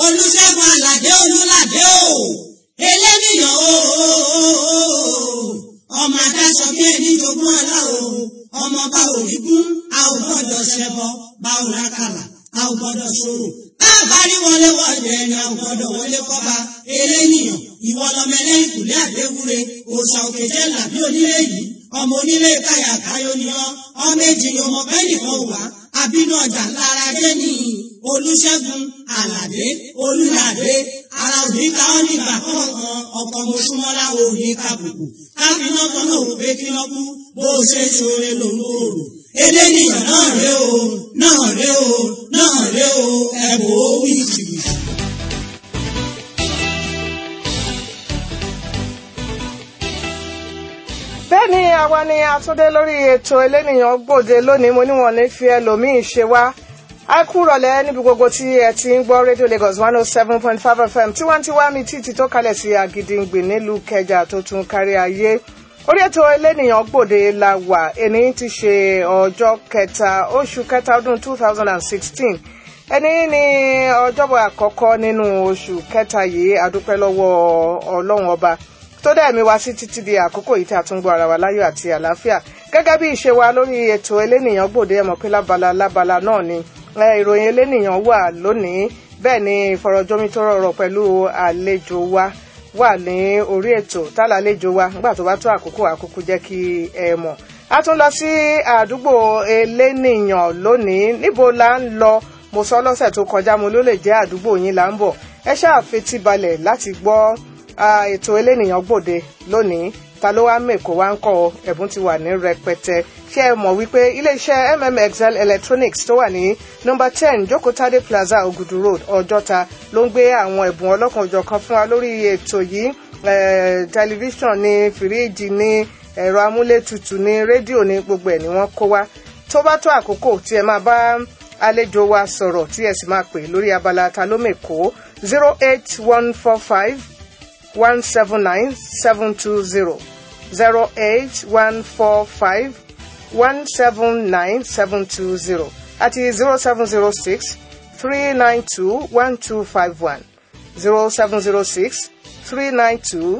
olùṣègùn àlàdé olùlàdé o eléníyàn o ọmọ adáṣọ bí ẹni jogún ọlá o ọmọ bá òrìgún a ò gbọ́dọ̀ ṣẹbọ bá ò rákàlà a ò gbọ́dọ̀ ṣòro bá rí wọlé wọlé ẹni a ò gbọ́dọ̀ wọlé kọba eléníyàn ìwọ lọmọ ẹlẹ́yìn kùlé àgbéwúre òòṣà òkèjẹ làbí onílé yìí ọmọ onílé káyà káyọ ni ọ ọmọ èjì ni ọmọ bẹ́ẹ̀ nìkan wà àbínú ọjà lára dé ní olùṣègùn àlàdé olùlàdé ara òní ká ọ nígbà kọ̀ọ̀kan ọkọ̀ mọ̀ṣúmọ́lá òní kàbùkù káfíná kan náà ò pé kí lọ́ kú bó o ṣe ṣoore lòun ò rò eléníyàn náà ré o náà ré o náà ré o ẹ̀bùn ó wí jìbìtì. bẹ́ẹ̀ ni àwa ni àtúndé lórí ètò elénìyàn gbòde lónìí mo níwọ̀n ní fi ẹlòmíín ṣe wá a kú rọ̀lẹ́ níbi gbogbo tí ẹ ti ń gbọ́ rédíò Lagos one oh seven point five FM tiwantiwa mi títí tó kalẹ̀ sí Àgìdìngbì nílùú Kẹjà tó tún kárí ayé orí ètò elénìyàn gbòde la wà ẹni tí ṣe ọjọ́ kẹta oṣù kẹta ọdún two thousand and sixteen ẹni ní ọjọ́bọ̀ àkọ́kọ́ nínú oṣù kẹta yìí adúpẹ́ lọ́wọ́ Ọlọ́run ọba tó dẹ̀ mi wá sí títí di àkókò yìí tí a tún gbọ́ ara wa láyọ̀ àti àlàáfíà gẹ́gẹ́ bí ìṣe wa lórí ètò elénìyàn gbòde ẹ̀mọ̀ pé lábala lábala náà ni ìròyìn elénìyàn wà lónìí bẹ́ẹ̀ ni ìfọ̀rọ̀jomitoro ọ̀rọ̀ pẹ̀lú àlejò wa wà ní orí ètò tálà àlejò wa nígbà tó bá tó àkókò àkókò jẹ́ kí ẹ mọ̀ a tún lọ sí àdúgbò elénìyàn lónìí níbo la ń lọ mo sọ lọ́sẹ̀ tó kọjá mo ló lè jẹ́ àdúgbò yín là ń bọ̀ ẹ ṣáà fetí balẹ̀ láti gbọ́ ètò elénìyàn gbòde lónìí ta ló wá mèkó wá ń kọ́ ẹ̀bùn ti wà ní rẹpẹtẹ ṣé ẹ mọ̀ wípé iléeṣẹ́ mmxl electronics tó wà ní nọ́mbà ten jókòtádé plaza ogudu road ọjọ́ta ló ń gbé àwọn ẹ̀bùn ọlọ́kan-ò-jọ̀kan fún wa lórí ètò yìí tẹlifíṣàn ní fìríìjì ní ẹ̀rọ amúlétutù ní rédíò ní gbogbo ẹ̀ ni wọ́n kó wá tó bá tó àkókò tí ẹ máa bá àlejò wa sọ̀rọ̀ tí ẹ sì máa pè lórí abala ta ló mèkó zero eight one four five. 179-720 08145 179-720 àti 0706 392 1251 0706 392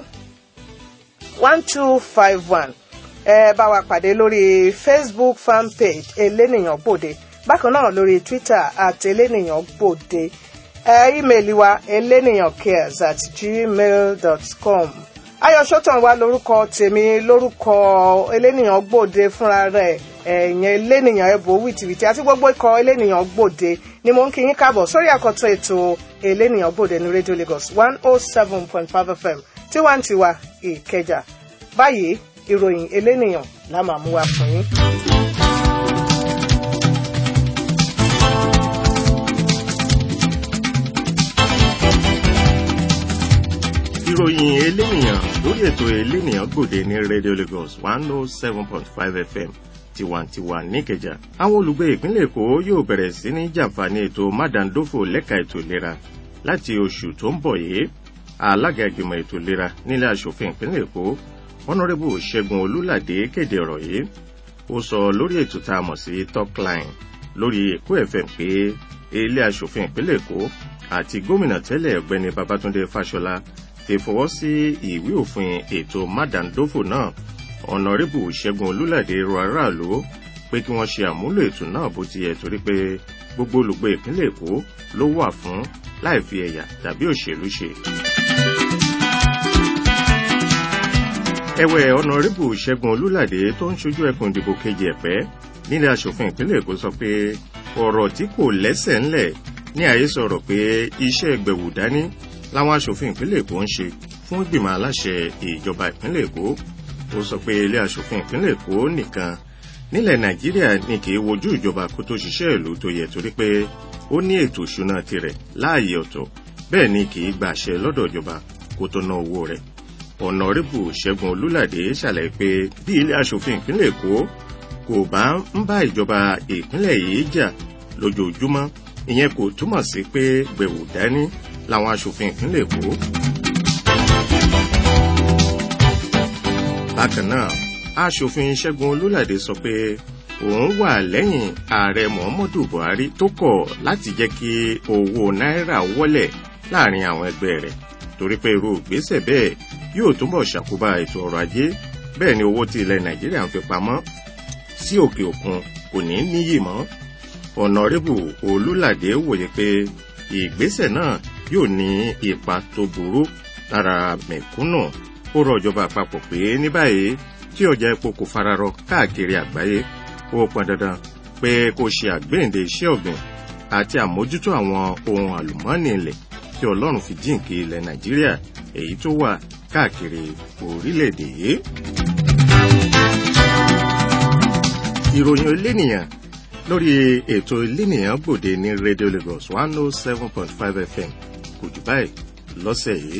1251 ẹ bá wa pàdé lórí Facebook fan page elénìyàn gbòde bákan náà lórí Twitter àti elénìyàn gbòde ímeèlì wa elénìyàn cares at gmail dot com ayọ̀ṣọ́tàn wa lórúkọ tèmi lórúkọ elénìyàn gbòde fúnra rẹ̀ ẹ̀yìn elénìyàn ẹ̀bùn wìtìwìtì àti gbogbo ikọ̀ elénìyàn gbòde ni mo ń kí yín káàbọ̀ sórí àkọ́tún ètò elénìyàn gbòde ní rédíò Lagos one oh seven point five FM tiwantiwa Ìkẹjà báyìí ìròyìn elénìyàn la máa mú wa fún yín. ìròyìn elénìyàn lórí ètò elénìyàn gbòde ní radio lagos one oh seven point five fm tiwantiwa níkẹjà àwọn olùgbé ìpínlẹ̀ èkó yóò bẹ̀rẹ̀ sí ní jàǹfààní ètò mádàndófò lẹ́ka ètò ìlera láti oṣù tó ń bọ̀ yìí alága ìgbìmọ̀ ètò ìlera nílé asòfin ìpínlẹ̀ èkó honourable ṣẹ́gun olúládé kéde ọ̀rọ̀ yìí ó sọ lórí ètò tá a mọ̀ sí talkline lórí èkó fm pé ilé asòfin ìpínlẹ̀ èkó àti gómìnà tẹ́lẹ̀ ọ̀gbẹ́ni babatunde fáṣọlá ti fọwọ́ sí ìwé òfin ètò mádàndófò náà ọ̀nàrẹ́bù ṣẹ́gun olúlàdé rọ aráàlú pé kí wọ́n ṣe àmúlò ètò náà bó ti yẹ torí pé gbogbo olùgbé ìpínlẹ̀ èkó ló wà fún láì fi ẹ̀yà tàbí òṣèlú ṣe. ẹ̀wẹ̀ ọ̀nàrẹ́bù ṣẹ́gun olúlàdé tó ń ṣojú ẹkùn ìdìbò kejì ẹ̀pẹ́ nílẹ̀ asòfin ìpínlẹ̀ èkó sọ pé ọ̀rọ̀ tí kò lẹ́sẹ̀ ńlẹ̀ ní àhesọ̀rọ̀ pé iṣẹ́ gbẹ̀wù dání láwọn aṣòfin ìpínlẹ̀ èkó ń ṣe fún ìgbìmọ̀ aláṣẹ ìjọba ìpínlẹ̀ èkó ó sọ pé ilé aṣòfin ìpínlẹ̀ èkó nìkan nílẹ̀ nàìjíríà ní kì í wojú ìjọba kó tó ṣiṣẹ́ ìlú tó yẹ torí pé ó ní ètò ìṣúná tirẹ̀ láàyè ọ̀tọ̀ bẹ́ẹ̀ ni kì í gba àṣẹ lọ́dọ̀ ìjọba kó tó ná owó rẹ̀ ọ̀nàrẹ́bù ṣẹ́gun olúlàdé ṣàlàyé pé bí ilé aṣòfin ìpínlẹ̀ èkó kò bá ń bá ìjọba ìpínlẹ̀ yìí jà lójoojúmọ́ ìyẹn kò túmọ̀ sí pé gbẹ̀wò dání làwọn aṣòfin ìpínlẹ̀ èkó. bákan náà aṣòfin ṣẹ́gun olúlàdé sọ pé òun wà lẹ́yìn ààrẹ muhammadu buhari tó kọ̀ láti jẹ́ kí owó náírà wọlẹ̀ láàrin àwọn ẹgbẹ́ rẹ̀ torí pé irú ìgbésẹ̀ bẹ́ẹ̀ yóò túbọ̀ ṣàkóbá ètò ọrọ̀ ajé bẹ́ẹ̀ ni owó tí ilẹ̀ nàìjíríà ń fi pamọ́ sí òkè òkun kò ní níyì mọ́ ọ̀nàrẹ́bù olúlàdé wòye pé ìgbésẹ̀ náà yóò ní ipa tó burú lára mẹ̀kúnnù ó rọ ìjọba àpapọ̀ pé ní báyìí tí ọjà epo kò fararọ káàkiri àgbáyé ó pọn dandan pé kó ṣe àgbéǹde iṣẹ́ ọ̀gbìn àti àmójútó àwọn ohun àlùmọ́ọ́nì ilẹ̀ tí ọlọ́run fi jíǹkí ilẹ̀ nàìjíríà èyí tó wà káàkiri orílẹ̀-èdè yìí. ìròyìn elénìyàn lórí ètò elénìyàn gbòde ní radio lagos one oh seven point five fm kò jù báyìí lọ́sẹ̀ yìí.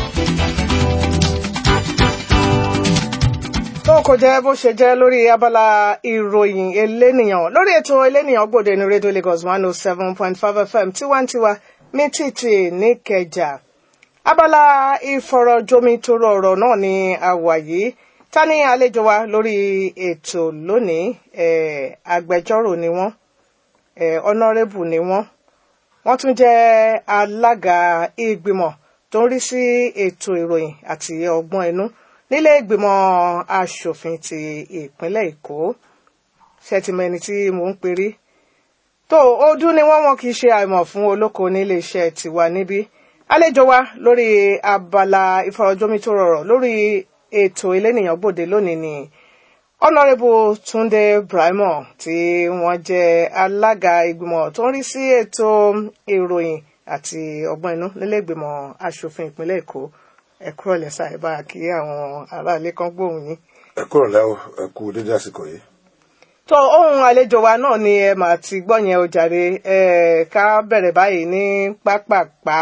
tó kò jẹ́ bó ṣe jẹ́ lórí abala ìròyìn elénìyàn lórí ètò elénìyàn gbòde ní radio lagos one oh seven point five fm tiwantiwa mítìtì níkẹjà abala ìfọ̀rọ̀jomitoro ọ̀rọ̀ náà ni a wà yìí ta ni àlejò wa lórí ètò lónìí agbẹjọ́rò ni wọ́n ọ̀nàrẹ́bù ni wọ́n wọ́n tún jẹ́ alága ìgbìmọ̀ tó ń rí sí ètò ìròyìn àti ọgbọ́n inú nílé ìgbìmọ̀ asòfin ti ìpínlẹ̀ èkó ṣètìmẹ́ni tí mò ń perí tó ọdún ni wọ́n wọn kì í ṣe àìmọ̀ fún olóko nílé iṣẹ́ tiwa níbí àlejò wa lórí abala ìfọ̀rọ̀jomitoro ọ̀rọ̀ lórí ètò elénìyàn gbòde lónìí ni ọ̀nàrẹ́bù túnde brahimo tí wọ́n jẹ́ alága ìgbìmọ̀ tó ń rí sí ètò ìròyìn àti ọgbọ́n inú nílé ìgbìmọ̀ asòfin ìpínlẹ̀ èkó ẹ kúrò lẹ́sà ẹ bá kí àwọn aráalé kan gbóhùn yín. ẹ kúrò lẹ́wọ̀ ẹ kú dédé àsìkò yìí. tó ohun àlejò wa náà ni ẹ mà ti gbọ́ yẹn o jàre ẹ ká bẹ̀rẹ̀ báyìí ní pápápá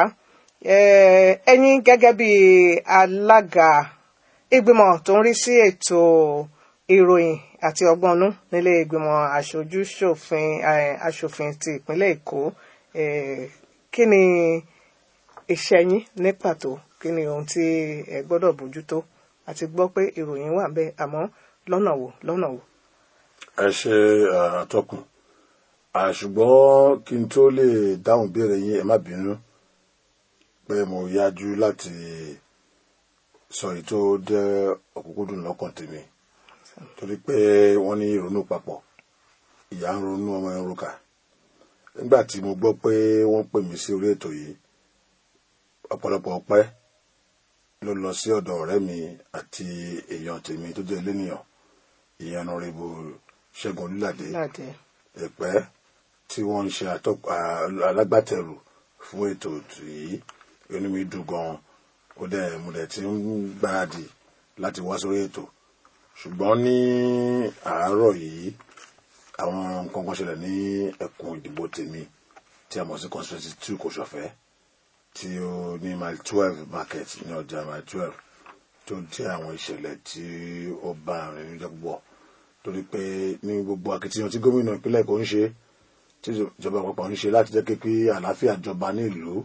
ẹ̀yin gẹ́gẹ́ bí alága ìgbìmọ̀ tó ń rí sí ètò ìròyìn àti ọgbọ́nú nílé ìgbìmọ̀ aṣojú ṣòfin aṣòfin ti ìpínlẹ̀ èkó kí ni iṣẹ́ yín ní pàtó kí ni ohun tí ẹ gbọ́dọ̀ bójútó àti gbọ́ pé ìròyìn wà bẹ́ẹ̀ àmọ́ lọ́nà wo lọ́nà wo. ẹ ṣe àtọkùn ṣùgbọ́n kí n tó lè dáhùn ìbéèrè yín ẹ má bínú pé mo yájú láti sọ èyí tó jẹ́ òkúkúdùn lọ́kàn tèmi torí pé wọ́n ní ìrònú papọ̀ ìyá ń ronú ọmọ ẹ̀ ń roka nígbà tí mo gbọ́ pé wọ́n pè mí sí orí ètò yìí ọ̀pọ̀lọpọ̀ ọpẹ́ ló lọ sí ọ̀dọ̀ ọ̀rẹ́ mi àti èèyàn tèmi tó jẹ́ elénìyàn ìyẹn ọ̀nàrẹ́bù ṣẹ́gun olúlàdé ẹ̀pẹ́ tí wọ́n ń ṣe alágbàtẹ̀rù fún ètò yìí inú mi dùn gan-an ó dẹ̀ mo dẹ̀ ti ń gbáradì láti wá sórí ètò ṣùgbọ́n ní àárọ̀ yìí àwọn nǹkan kan ṣẹlẹ̀ ní ẹkùn ìdìbò tèmi tí a mọ̀ sí constituency two kò ṣọ̀fẹ́ tí ó ní mile twelve market ní ọjà mile twelve tó jẹ́ àwọn ìṣẹ̀lẹ̀ tí ó bá àrùn ìjọ púpọ̀ torí pé ní gbogbo akitiyan tí gómìnà ìpínlẹ̀ kò ń ṣe tí ìjọba àpapọ̀ ń ṣe láti jẹ́ pé àlàáfíà jọba ní ìlú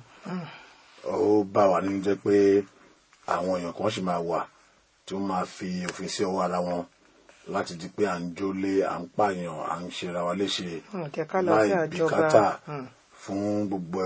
ó bá wà nínú jẹ́ pé àwọn èèyàn kan sì máa wà tí wọ́n máa fi òfin sí ọwọ́ ara wọn láti di pé à ń jólé à ń pààyàn à ń ṣera wa léṣe láì bìkátà fún gbogbo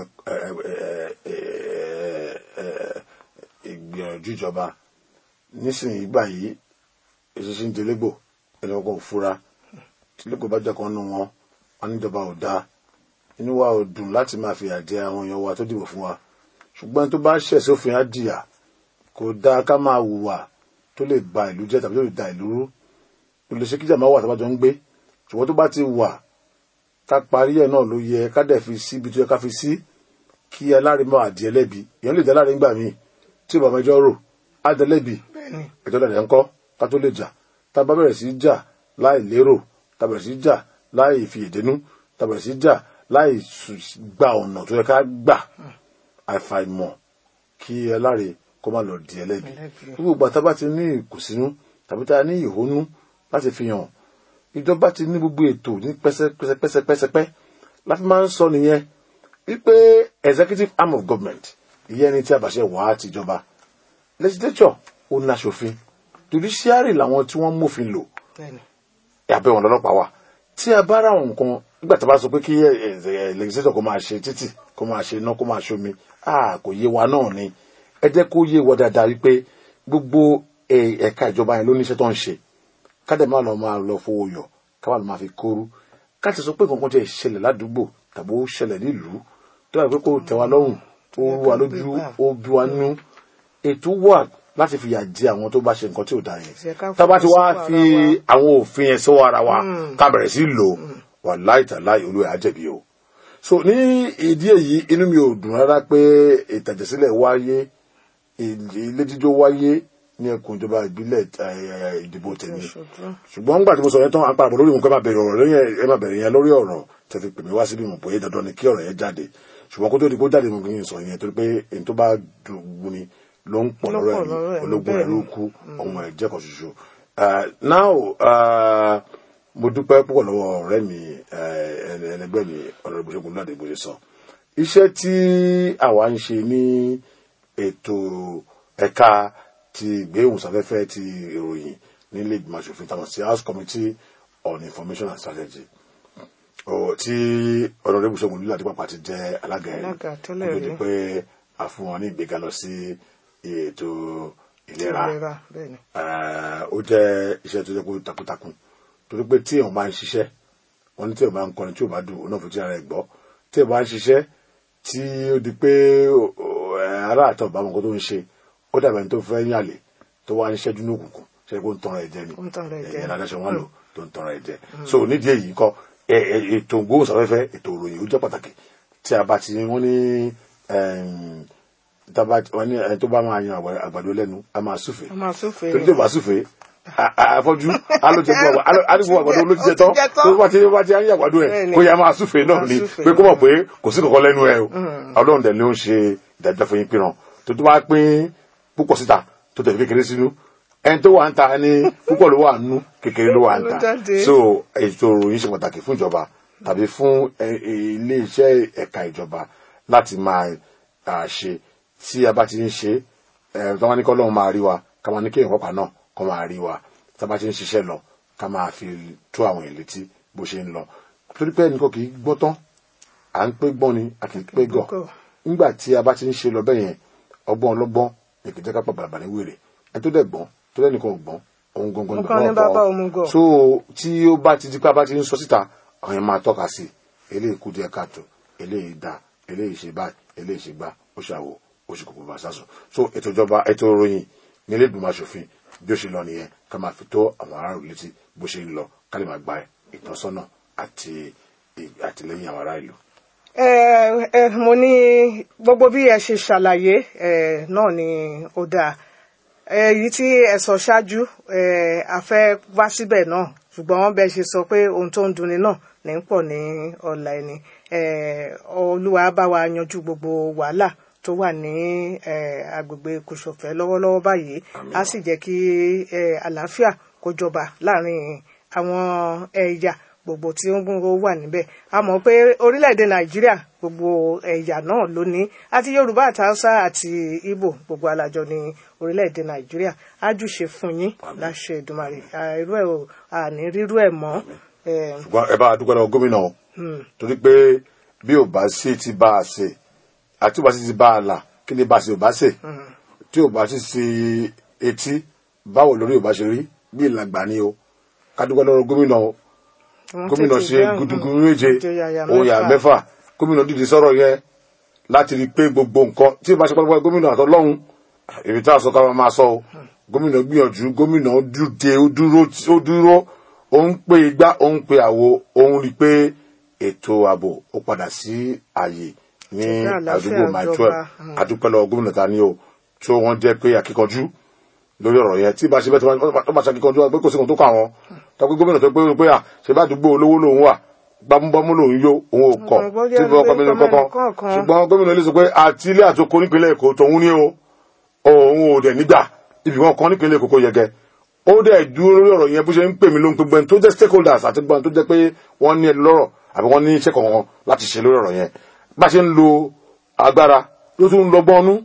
ìgbìyànjú ìjọba nísìnyí báyìí èsìsì ń delégbò ẹni ọkọ̀ òfura tílégbò bá jẹ́ kan nù wọn wọn níjọba ò dáa inú wa ò dùn láti máa fìyà jẹ àwọn èèyàn wa tó dìbò fún wa ṣùgbọ́n tó bá ṣẹ̀ sófin á jìyà kò dáa ká máa hùwà tó lè ba ìlú jẹ́ tàbí tó lè da ìlú rú kò lè ṣe kíjà máa wà tó bá jọ ń gbé ṣùgbọ́n tó bá ti wà ká parí ẹ̀ náà ló yẹ ká dẹ̀ fi sí ibi tó yẹ ká fi sí kí alárin máa di ẹlẹ́bi èèyàn lè jẹ́ alárin gbà míì tí bàbá ẹjọ́ rò á dẹ lẹ́bi ẹjọ́ dẹ̀ ń kọ́ ká tó lè jà tá a bá bẹ̀rẹ̀ sí jà láì lérò tá a bẹ̀rẹ̀ sí jà láì fi èdénú tá a bẹ̀rẹ̀ sí jà láì gba ọ̀nà tó yẹ ká gbà àìfàìmọ̀ kí alárin kó má lọ di ẹlẹ́bi gbogbo ìgbà tá a bá ti ní ìkùnsínú tàbí tá a ní ìhónú láti fi hàn ìjọba ti ní gbogbo ètò ní pẹ́sẹ́pẹ́sẹ́pẹ́sẹ́pẹ́ láti máa ń sọ nìyẹn wípé executive arm of government ìyẹn ni tí a bá ṣe wà á tìjọba legislature ó ní aṣòfin judiciary làwọn tí wọ́n mófin lò abẹ́ wọn lọ́lọ́pàá wà tí a bá ra àwọn nǹkan nígbà tí a bá sọ pé kí legislator kó máa ṣe títì kó máa ṣe iná kó máa ṣomi ah kò yé wa náà ni ẹ jẹ́ kó yé wa dáadáa wípé gbogbo ẹ- ẹ̀ka ìjọba yẹn ló níṣẹ́ tó ń ṣe kádẹ máa lọ máa lọ fowó yọ káwá lọ máa fi kóru káti sọ pé kankan jẹ́ ìṣẹ̀lẹ̀ ládùúgbò tàbí ó ṣẹlẹ̀ nílùú tó yà pé kó tẹ́ wa lọ́rùn ó rú wa lójú ó bí wa nú ètò wà láti fìyà jẹ àwọn tó bá ṣe nǹkan tí ò dáa Ṣé yẹn ká tábà tí wàá fọwọ́ fi sí àwọn òfin yẹn sọ́wọ́ ara wa ká bẹ̀rẹ̀ sí lò wà láìtàláì olú ẹ̀ á jẹ̀bi o so ní ìdí èyí inú mi ò dùn rárá pé ìtàjẹ̀sílẹ̀ wáyé ilé jíjó wáyé ní ẹkùn ìjọba ìbílẹ̀ eh, ìdìbò tèmi Ṣojú. ṣùgbọ́n nígbà tí mo sọ yẹn tán apá àbọ̀ lórí nǹkan ẹ máa bẹ̀rẹ̀ ọ̀rọ̀ lórí ẹ̀ ẹ máa bẹ̀rẹ̀ yẹn lórí ọ̀rọ̀ tẹ́ fi pè mí wá síbí mo pé dandan ni kí ọ̀rọ̀ yẹn jáde ṣùgbọ́n kó tó di kó jáde mo kì í sọ yẹn torí pé èyí tó bá dùn ni ló ń pọ̀ Ló lọ́rọ̀ pọ̀ lọ́rọ̀ ẹ̀ ẹ̀, ológun bẹ́ẹ̀ ẹ̀ ló ni. kú ọmọ ẹ̀ jẹ́ kan ṣoṣo. Uh, now uh, mo dúpẹ́ púpọ̀ lọ́wọ́ ọ̀rẹ́ mi eh, ẹni- ẹlẹgbẹ́ mi ọ̀rọ̀ ìbùsọ̀gùn náà dìbò ṣe sọ iṣẹ́ tí àwa ń ṣe ní ètò ẹ̀ka ti ìgbéhùnsáfẹ́fẹ́ ti ìròyìn nílé ìgbìmọ̀ asòfin táwọn sí house committee on information and strategy Ọ̀, tí ọ̀rọ̀ ìbùsọ̀gùn nílò àdìpàpà ti jẹ́ alága ẹ̀ Alága tẹ́lẹ̀ kó tó di rí. pé a fún wọn ní ìgbéga lọ sí ètò ìlera ìlera bẹ́ẹ̀ ni. Eh, ó jẹ́ iṣẹ́ tó jẹ́ pé takuntakun torí pé tí èèyàn bá ń ṣiṣẹ́ wọn ní tí èèyàn bá ń kọrin tí ò bá dùn ó náà fi tí ara ẹ̀ gbọ́ tí èèyàn bá ń ṣiṣẹ́ tí ó di pé o- o- eh, ará àtọ̀ bá mọ nǹkan tó ń ṣe ó dàbẹ̀ ní tó fẹ́ yàlè tó wá ń ṣẹ́jú ní òkùnkùn ṣe kó ń tanra ẹ̀ jẹ ni Ó ń tanra ẹ̀ jẹ. ẹ̀yìn adáṣọ wọn lò tó ń tanra ẹ̀ jẹ so nídìí èyí kọ ẹ- ẹ- ètò ìgbóhùnsáfẹ́fẹ́ ètò ìròyìn ó jẹ́ pàtàkì tí a bá ti wọ́n ní ẹm, tábà wọ́n ní ẹni tó bá máa yan àgbà- àgbàdo lẹ́nu a máa súfèé a máa súfèé torí tó bá súfèé a- a- àfọ́jú alójẹgbọ alójẹgbọ àgbàdo olójijẹ tán Ó ti jẹ tán. tó bá ti bá ti ń yà àgbàdo ẹ Bẹ́ẹ̀ni. kó yà máa súfèé náà Máa ni súfèé. pé kó mọ̀ pé kò sí kankan lẹ́nu ẹ o Ọlọ́run dẹ̀ ló ń ṣe ìdájọ́ fún yín pínran tó tó bá pín púpọ̀ síta tó tẹ̀lé kékeré sínú ẹni tó wà ń ta ni púpọ̀ ló wà nú kékeré ló wà ń Ló ta jáde. so ètò ìròyìn ṣe pàtàkì fún ìjọba tàbí fún ẹ- ilé iṣẹ́ ẹ̀ka ìjọba láti máa à, ṣe tí a bá ti ń ṣe ẹ tí wọ́n ní kọ́ lóun máa rí wa ká máa ní kí èèyàn pàpà náà kọ́ máa rí wa tí a bá ti ń ṣiṣẹ́ lọ ká máa fi tó àwọn èèyàn létí bó ṣe ń lọ torí pé ẹnìkan kì í gbọ́ tán à ń pé gbọ́n ni a kì í pé gọ̀ Gọ̀. nígbà tí a bá ti ń ṣe lọ bẹ́ẹ̀ yẹn ọgbọ́n ọlọ́gbọ́n èkì jẹ́ ká pa bàbà ní wèrè ẹni tó dẹ̀ gbọ́n tó lẹ́nìkan ò gbọ́n òun gangan Nǹkan ní bàbá òmùgọ̀. so tí ó bá ti di pé a bá ti ń sọ síta àwọn yẹn máa tọ́ka sí i eléyìí kú díẹ̀ káàtó eléyìí dá eléyìí ṣe báyìí eléyìí ṣe gbá ó ṣàwò ó ṣe kòkó bá sásùn so ètò ìjọba ètò ìròyìn nílé ìgbìmọ̀ asòfin bí ó ṣe lọ nìyẹn ká máa fi tó àwọn aráàlú létí bó ṣe ń lọ ká lè máa gba ìtọ́sọ́nà àti ì- àtìlẹ́yìn àwọn ará ìlú. ẹ ẹ mo ní gbogbo bí ẹ ṣe ṣàlàyé ẹ náà ni ó dáa èyí tí ẹ sọ ṣáájú ẹ a fẹ́ wá síbẹ̀ náà ṣùgbọ́n bẹ́ẹ̀ ṣe sọ pé ohun tó ń dunni náà ní ń pọ̀ ní ọ̀la ẹni ẹ olúwa bá wa yanjú gbogbo wàhálà tó wà ní ẹ agbègbè kòsòfẹ́ lọ́wọ́lọ́wọ́ báyìí á sì jẹ́ kí ẹ àlàáfíà kó jọba láàrin àwọn ẹ̀yà gbogbo tí ó ń gbogbo wà níbẹ̀ a mọ̀ pé orílẹ̀-èdè nàìjíríà gbogbo ẹ̀yà náà ló ní àti yorùbá àti haúsá àti ìgbò gbogbo alájọ ní orílẹ̀-èdè nàìjíríà ájúṣe fún yín láṣẹ ìdùmarè À, irú ẹ̀ ò àní rírú ẹ̀ mọ́ ẹ̀, ṣùgbọ́n ẹ bá a dúpẹ́ lọ́wọ́ gómìnà o torí pé bí ò bá sí ti bá a ṣe àti ò bá sí ti bá a là kí ni bá a ṣe ò bá ṣe tí ò bá sí ti etí báwo lórí ò bá ṣe rí bí ìlàgbà ni o ká dúpẹ́ lọ́wọ́ gómìnà o wọ́n gómìnà tètè ṣe dáhùn. gudugudu méje Ìjòyà òyà mẹ́fà. mẹ́fà gómìnà dìde sọ̀rọ̀ yẹn láti rí i pé gbogbo nǹkan tí ì bá ṣe pátápátá gómìnà àtọ́lọ́hún èmi tá a sọ ká máa sọ o gómìnà gbìyànjú gómìnà dúdé ó dúró ó dúró ó ń pe igbá ó ń pe àwo ó ń rí i pé ètò ààbò ó padà sí ààyè ní Ìjọba àlàáfíà àdúgbò my ìjọba, twelve mm. adúpẹ́ lọ́wọ́ gómìnà ta ni o tí wọ́n jẹ́ pé akíkanjú lórí ọ̀rọ̀ yẹn tí bá ṣe bẹ́ẹ̀ tí wọ́n bá ṣàkíkanjú wa pé kò sí kan tó kà wọ́n tọ́pẹ́ gómìnà tó pé pé à ṣe bá àdúgbò olówó lòun wà gbámúgbámú lòun yó òun ò kọ̀ Ọ̀gbọ́n tí jẹ́ bí ọkọ mi ní pé kọ́kọ́ kọ̀ọ̀kan. ṣùgbọ́n gómìnà ilé sọ pé àti ilé àtòkò nípínlẹ̀ èkó tòun ní o òun ò dẹ̀ nígbà ibì wọn kan nípínlẹ̀ èkó kó yẹgẹ ó dẹ̀ dúró lórí ọ̀rọ̀ yẹn bó ṣe ń pè mí ló ń pe gbẹ́ni tó jẹ́ stakeholders àti gbọ́n tó jẹ́ pé wọ́n ní ẹni lọ́rọ̀ àbí wọ́n ní iṣẹ́ kankan láti ṣe lórí ọ̀rọ̀ yẹn bá ṣe ń lo agbára ló tún ń lọ́gbọ́n nú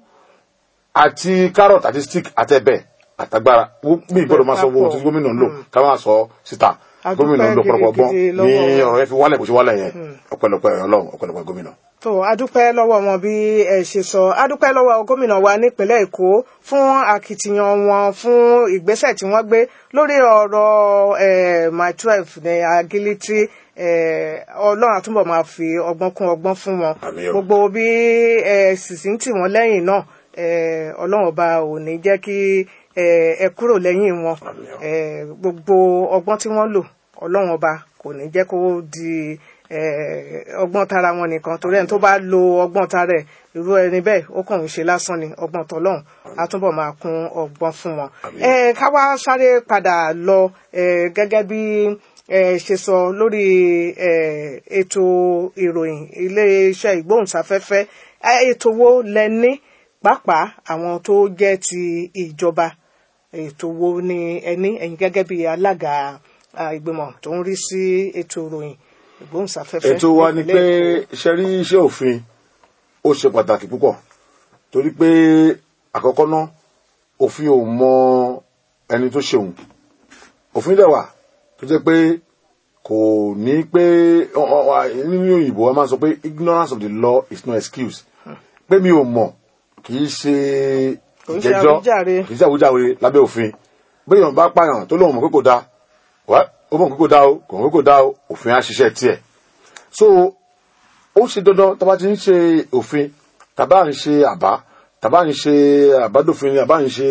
àti carrot àti stick àtẹ̀bẹ̀ àtagbára bí ìgbọ́dọ̀ máa sọ owó tí gómìnà ń lò ká máa sọ síta A gómìnà dúpẹ́ ló pọ̀lọpọ̀ gbọ́n gidigidi ní lọ́wọ́ wọn. ọ̀rọ̀ yẹn fi wálẹ̀ bó ṣe wálẹ̀ yẹn ọ̀pọ̀lọpọ̀ ọlọ́run ọ̀pọ̀lọpọ̀ gómìnà. tó adúpẹ́ lọ́wọ́ wọn bí ẹ ṣe sọ adúpẹ́ lọ́wọ́ gómìnà wa nípínlẹ̀ èkó fún akitiyan wọn fún ìgbésẹ̀ tí wọ́n gbé lórí ọ̀rọ̀ eh, my twelve ní agilitri eh, ọlọ́run àtúbọ̀ máa fi ọgbọ́n kún ọgbọ́n fún wọn Àmín o. gbogbo bí ẹ sì sì ń tì wọ́n lẹ́yìn náà eh, ọlọ́run ọba ò ní jẹ́ kí eh, ẹ kúrò lẹ́yìn wọn Àmín o. eh, gbogbo ọgbọ́n tí wọ́n lò ọlọ́run ọba kò ní jẹ́ kó di eh, ọgbọ́n tara wọn nìkan torí ẹni tó bá lo ọgbọ́n tara ẹ̀ irú ẹni bẹ́ẹ̀ ó kàn ń ṣe lásán ni ọgbọ́n tọlọ́run á túbọ̀ máa kún ọgbọ́n fún wọn. Àmín. Eh, ká wá sáré padà lọ eh, gẹ́gẹ́ bí ẹ ṣe sọ lórí eh, ètò ìròyìn iléeṣẹ́ ìgbóhùnsáfẹ́fẹ́ Eh, ètò wo lẹ ní pàápàá àwọn tó jẹ́ ti ìjọba ètò wo ni ẹ ní ẹ̀yin gẹ́gẹ́ bí alága ah, ìgbìmọ̀ tó ń rí sí ètò ìròyìn ìgbóhùnsáfẹ́fẹ́ ètò wa ni pé nípínlẹ̀ Èkó? iṣẹ́ rí iṣẹ́ òfin ó ṣe pàtàkì púpọ̀ torí pé àkọ́kọ́ náà òfin ò mọ ẹni tó ṣeun òfin dẹ̀ wà tó jẹ́ pé kò ní pé ọ- ọ- ọ- nínú òyìnbó a máa sọ pé ignorance of the law is no excuse pé mi ò mọ̀ kì í ṣe Kò ń ṣe ìjẹ́jọ́ àwíjàre. kì í ṣe àwíjàre lábẹ́ òfin béèyàn bá pààyàn tó lóun mọ̀ pé kò dáa wá ó mọ̀ pé kò dáa o kò mọ̀ pé kò dáa o òfin á ṣiṣẹ́ tiẹ̀ so ó ṣe dandan tá a bá ti ń ṣe òfin tàbá ń ṣe àbá tàbá ń ṣe àbádòfin àbá ń ṣe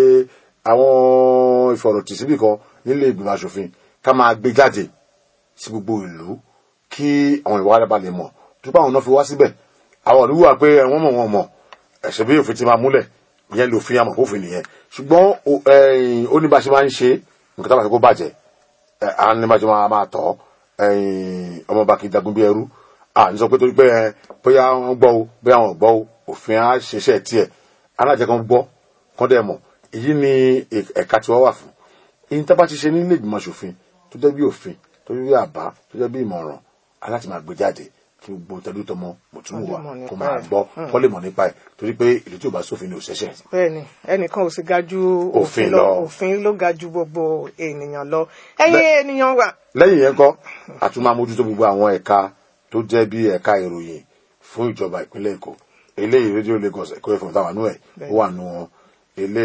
àwọn ìfọ̀rọ̀tì síbì kan nílé ìgbìmọ̀ asòfin ká máa gbé jáde sí gbogbo ìlú kí àwọn ìwà rẹ̀ bá lè mọ̀ tó bá àwọn náà fi wá síbẹ̀ àwọn ìlú wà pé wọ́n mọ̀ wọ́n mọ̀ ẹ̀sẹ̀ bí òfin ti máa múlẹ̀ ìyẹn lòfin àmọ̀ òfin nìyẹn ṣùgbọ́n o- ẹ̀yìn, ó ní bá a ṣe máa ń ṣe nǹkan tá a bá ṣe kó bàjẹ́ ẹ, à ń ní bá a ṣe máa máa tọ̀ ẹ̀yìn, ọmọọba kì í jagun bí ẹrú à ń sọ pé torí pé ẹ, bóyá wọ́n gbọ́ o bóyá wọ́n gbọ́ o òfin á ṣiṣẹ́ tiẹ̀ alájẹ kan gbọ́ kán dẹ̀ mọ̀ èyí ni ẹ- ẹ̀ka tí wọ́n wà fún ìyẹn tá a bá ti ṣe nílé ìgbìmọ̀ aṣòfin tó jẹ́ bí òfin tó jẹ́ bí àbá tó jẹ́ bí ìmọ̀ràn aláti máa gbé jáde kí gbogbo tẹlú tọmọ mọ̀túnmù wa Kó lè mọ̀ kó nípa máa ẹ̀. gbọ́ kó lè mọ̀ nípa ẹ̀ torí pé ìlú tí ò bá sófin ni ò ṣẹ̀ṣẹ̀ bẹ́ẹ̀ni ẹnìkan ò sì ga ju Òfin òfin lọ. lọ òfin ló ga ju gbogbo ènìyàn lọ ẹ̀yin ènìyàn wa lẹ́yìn yẹn kọ́ àtún máa mójútó gbogbo àwọn ẹ̀ka tó jẹ́ bí ẹ̀ka ìròyìn fún ìjọba ìpínlẹ̀ èkó eléyìí rédíò lagos ẹ̀kọ́ ẹ̀fọ́ táwa nú ẹ̀ ó wà nú wọn ilé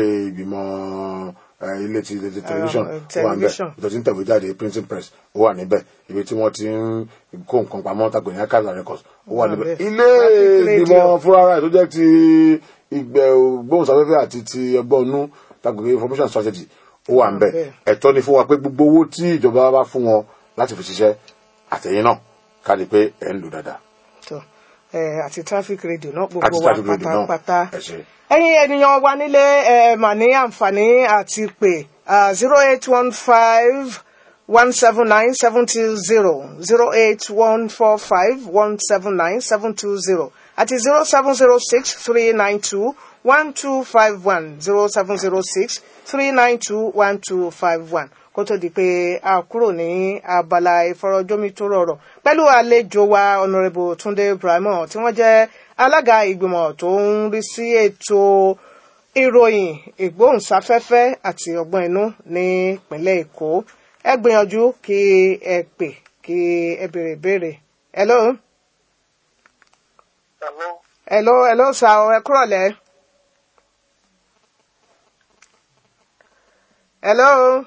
ìgbìmọ̀ eh, ilé ti ti tẹlifíṣàn eh, ó wà níbẹ̀ tẹlifíṣàn. ìtọ́jú ń tẹ̀wé jáde printing press ó wà níbẹ̀ ibi tí wọ́n ti ń kó nǹkan pamọ́ tàgbẹ̀ ní akadà records ó wà wà níbẹ̀ níbẹ̀. ilé Traffic ìgbìmọ̀ radio. fúnra rẹ̀ tó jẹ́ ti ìgbẹ́ gbóhùnsáfẹ́fẹ́ àti ti ẹgbọ́n nú tàgbẹ̀ information strategy ó wà níbẹ̀ níbẹ̀. ẹ̀tọ́ ni fún wa pé gbogbo owó tí ìjọba bá fún wọn láti fi ṣiṣẹ́ àtẹ̀yìn náà ká rí i pé ẹ̀ ń lò dáadáa. tó ẹ àti traffic radio náà Àti gbogbo wa traffic radio náà. pátápátá Ẹ ṣé. ẹ̀yin ènìyàn wa nílé ẹ mà ní àǹfààní àti pé zero eight one five one seven nine seven two zero zero eight one four five one seven nine seven two zero àti zero seven zero six three nine two one two five one zero seven zero six three nine two one two five one kó tó di pé a kúrò ní abala ìfọ̀rọ̀jomitoro ọ̀rọ̀ pẹ̀lú àlejò wa honourable Túndé Ibrahim tí wọ́n jẹ́ alága ìgbìmọ̀ tó ń rí sí ètò ìròyìn ìgbóhùnsáfẹ́fẹ́ àti ọgbọ́n inú ní ìpínlẹ̀ Èkó ẹ gbìyànjú kí ẹ pè kí ẹ béèrè béèrè hello Hello. hello hello sir ẹ kúrọ̀lẹ́ hello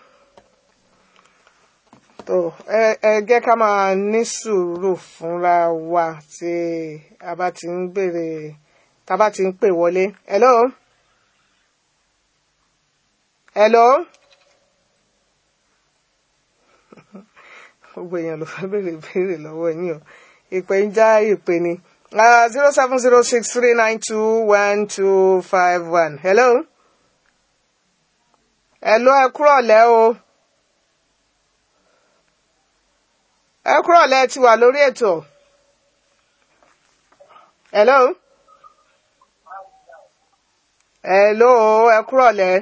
tó ẹ ẹ jẹ́ ká máa ní sùúrù fúnra wa tí a bá ti ń béèrè tá a bá ti ń pè wọlé hello hello gbogbo èèyàn ló fẹ́ béèrè béèrè lọ́wọ́ yín o ìpè ń já ìpè ni zero seven zero six three nine two one two five one hello hello ẹ kúrọ̀lẹ́ o ẹ kúrọ̀lẹ́ ti wà lórí ètò hello hello ẹ kúrọ̀lẹ́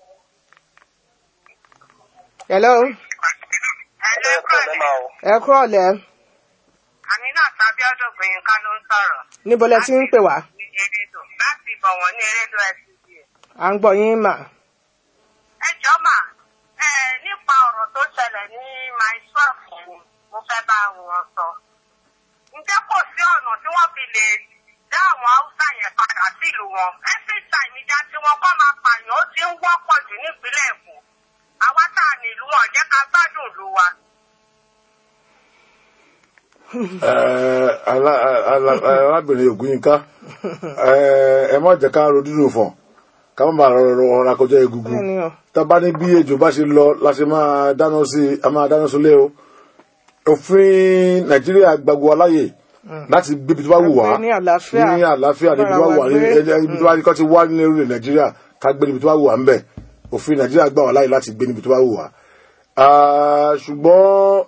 hello Ẹ pẹ̀lẹ́ máa o. ẹ kúrọ̀lẹ́ Aminat Abiodun Gbẹ̀yìnká ló ń sọ̀rọ̀. níbo lẹ ti ń pè wá Erédò láti Ìbọ̀wọ̀n ní Erédò SCDA. à ń gbọ́ yín mà Ẹ jọ́ mà ẹ nípa ọ̀rọ̀ tó ṣẹlẹ̀ ní my twelve yẹn ni mo fẹ́ bá wọn sọ. ǹjẹ́ kò sí ọ̀nà tí wọ́n fi lè dá àwọn haúsá yẹn padà sílùú wọn? every time ìjà tí wọ́n kọ́ máa pààyàn ó ti ń wọ́pọ̀ jù nípínlẹ̀ èkó. àwa tá a nílùú wọn jẹ́ ká gbádùn ìlú wa. Ẹ, ala- ala- arábìnrin ògúnyínká ẹ ẹ má jẹ́ ká ro dídùn fọ̀n ká má bàa rọrọ ọ̀rọ̀ akọjá egungun Bẹ́ẹ̀ni o. tá a bá ní bí ejò bá ṣe lọ la ṣe máa dáná sí i a máa dáná sólé o òfin nàìjíríà gbàgbọ́ aláyè láti gbé ibi tó bá wù wá Gbé ní àlàáfíà. ní àlàáfíà níbi tó bá wù wá ní Bára wa gbé. ẹ- ibi tó bá kọ́ ti wá ní orílẹ̀ nàìjíríà ká gbé níbi tó bá wù wá ń bẹ̀ òfin nàìjíríà gbà wá láyè láti gbé níbi tó bá wù wá Ah, ṣùgbọ́n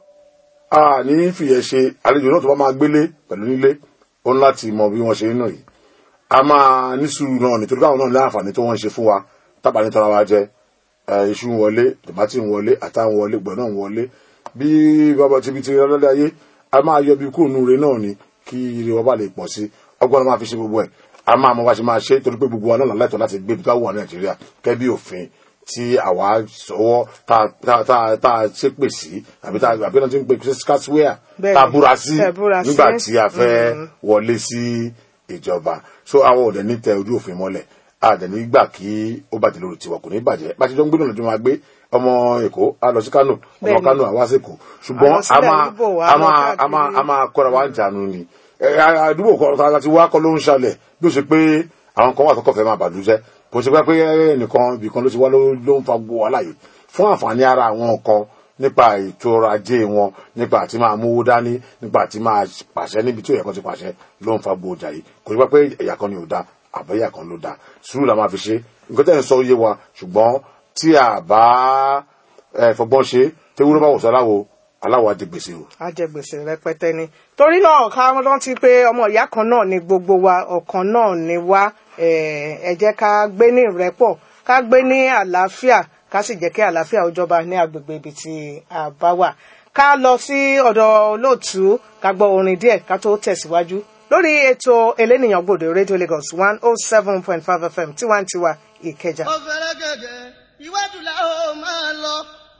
a ní fìyẹ̀ ṣe àlejò náà tó bá máa gbélé pẹ̀lú nílé ó ní láti mọ bí wọ́n ṣe nínú yìí a máa ní sùúrù náà nítorí káwọn náà ní àǹfààní tó wọ́n ń ṣe fún wa tábà ní tọ́ra wa jẹ ẹ, iṣu ń wọlé tòmátì ń wọlé àtà ń wọlé gbọ̀n náà ń wọlé bí bàbá tibi ti rẹ́lẹ́dẹ́ ayé a máa yọ bí kúrò nù re náà ni kí ire wa bá lè pọ̀ sí ọgbọ́n máa fi ṣe gbogbo ẹ̀ a máa mọ bá ṣe máa ṣe torí pé gbogbo wa náà lẹ́tọ̀ọ́ láti gbé ibi tó wà ní nàìjíríà kẹ́ bí òfin tí àwa sọwọ́ tá tá tá tá a ṣépè sí àbí tá àbí náà ti ń pe skaswea Bẹ́ẹ̀ni, tá a búra sí tẹ́ búra sí. nígbà tí a fẹ́ wọlé sí ìjọba so àwọn ọ̀dẹ̀ ní tẹ ojú òfin mọ́lẹ̀ àdẹ̀ ní gbà kí ó bàjẹ́ lórí tiwa kò ní bàjẹ́ bá a ṣe jọ ń gbé náà lójú máa gbé ọmọ èkó á lọ sí kánò ọmọ Bẹ́ẹ̀ni. kánò àwa sèkó ṣùgbọ́n Àwọn a sílẹ̀ máa Ìgbò wa a lọ máa a máa káàkiri. a máa kọ́ra wa ń jànú ni Ẹ, a- àdúgbò kan tá a ti wá kọ́ ló ń ṣàlẹ̀ bí ó ṣe pé àwọn kan wà tó kọ̀fẹ́ máa bàdújẹ́ kò ṣe pé pé ẹnìkan ibìkan ló ti wá ló ló ń fa gbogbo wàhálà yìí fún àǹfààní ara àwọn kan nípa ètò ọrọ̀ ajé wọn nípa àti máa mówó dání nípa àti máa pàṣẹ níbi tí òyìnbó ti pàṣẹ ló ń fa gbogbo ọjà yìí kò ṣe pé ẹ̀yà kan ni ò da àbẹ̀yà kan ló da sùúrù la máa fi ṣe nǹkan tẹ́ ń sọ yé wa ṣùgbọ́n tí a bá ẹ, fọgbọ́n ṣe tewúrọ́ bá wò sọ aláwo aláwo á jẹ gbèsè o. ajẹgbèsè rẹpẹtẹ ni torí náà ká rántí pé ọmọ ìyá kan náà ni gbogbo wa ọ̀kan náà ni wá eh, ẹ jẹ́ ká gbé ní ìrẹ́pọ̀ ká gbé ní àlàáfíà ká sì jẹ́ kí àlàáfíà ó jọba ní agbègbè ibi tí a bá wà ká lọ sí ọ̀dọ̀ olóòtú ká gbọ́ orin díẹ̀ ká tó tẹ̀síwájú lórí ètò elénìyàn gbòde rédíò Lagos one oh seven point five FM tiwantiwa Ìkẹjà. ó fẹ́rẹ́ gẹ̀gẹ̀ iwájú la ó máa lọ.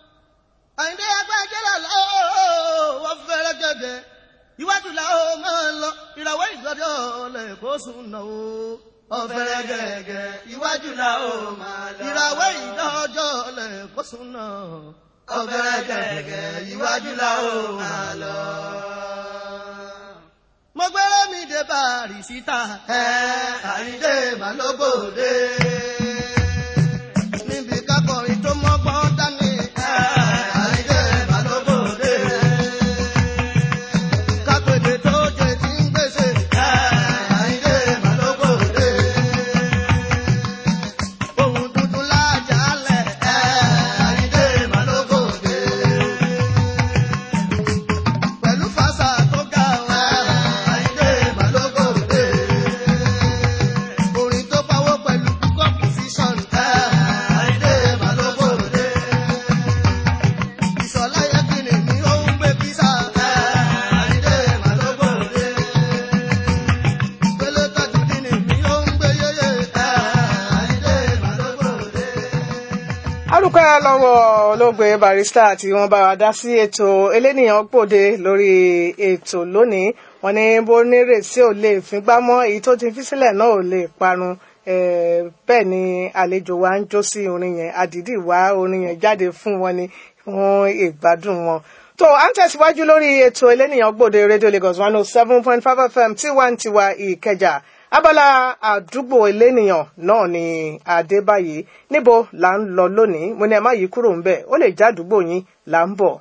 àyíndé agbájẹ́lá la ó ó fẹ́rẹ́ gẹ̀gẹ̀ iwájú la ó máa lọ. ìràwọ̀ ìgbọ́dọ̀ lẹ̀ kó sùn náà ó. ó fẹ́rẹ́ gẹ̀gẹ̀ iwájú la ó máa lọ. ìràwọ̀ ìgbọ́dọ̀ lẹ̀ kó sùn náà. ó fẹ́rẹ́ gẹ̀gẹ̀ iwájú la ó máa lọ. mo gbẹ́rẹ́ mi dé bàrí síta. ẹ àyíndé màlúgbòde níbi kákọrin tó mọ́gbọ́n dání. Àìdè Balóbòde. Kápẹ́dé tó jẹ tí ń gbèsè. Àìdè Balóbòde. Ohun tuntun lájàálẹ̀. Àìdè Balóbòde. Pẹ̀lú fàṣà tó ga wa. Àìdè Balóbòde. Orin tó pawó pẹ̀lú púpọ̀ pòsíṣọ̀n. Àìdè Balóbòde. Ìṣọ̀lá yẹ kí ni mi ó ń gbé písà. Àìdè Balóbòde. Pélé tọ́jú kí ni mi ó ń gbé yéyé. Àìdè Balóbòde. arúgbó lọ́wọ́ olóògbé barista tí wọ́n bá wa dá sí ètò elénìyàn gbòde lórí ètò lónìí wọ́n ní bó nírètí ò lè fíngbá mọ́ èyí tó ti fi sílẹ̀ náà ò lè parun Eh, bẹ́ẹ̀ ni àlejò wa ń jó sí orin yẹn àdìdì wá orin yẹn jáde fún wọn ni fún ìgbádùn wọn tó à ń tẹ̀síwájú lórí ètò elénìyàn gbòde radio Lagos one oh seven point five FM tiwantiwa Ìkẹjà abala àdúgbò elénìyàn náà ni adébáyé níbo là ń lọ lónìí mo ní ẹ má yí kúrò ń bẹ ó lè já àdúgbò yín là ń bọ̀.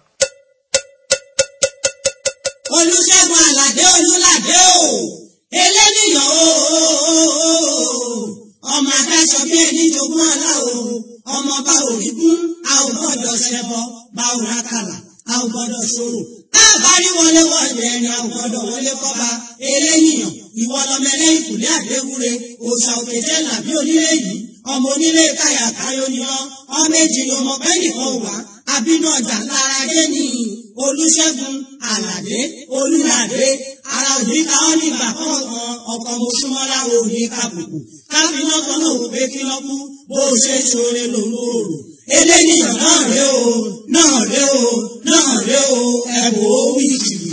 olùṣègùn àlàdé olùlàdé o eléníyàn o ọmọ adáṣọ bí ẹni jogún ọlá o ọmọ bá òrí gún a ò gbọ́dọ̀ ṣẹbọ bá ò rákàlà a ò gbọ́dọ̀ ṣòro káàbárí wọlé wọlé ẹni a ò gbọ́dọ̀ wọlé kọba eléníyàn ìwọ lọmọ ẹlẹ́yìn kùlé àdéhùre òòṣà òkèjẹ làbí onílé yìí ọmọ onílé káyà káyọ ni ọ ọmọ èjì ni ọmọ bẹ́ẹ̀ nìkan wà àbínú ọjà lára dé ní olùṣègùn àlàdé olùlàdé ara òní ká ọ nígbà kọ̀ọ̀kan ọkọ̀ mọ́ṣúmọ́lá òní kàbùkù káfíńnà kan náà wò pé kí lọ́kú bó o ṣe ṣoore lòun òòrò eléníyàn náà rè o náà rè o náà rè o ẹ wò ó wìtìwìtì.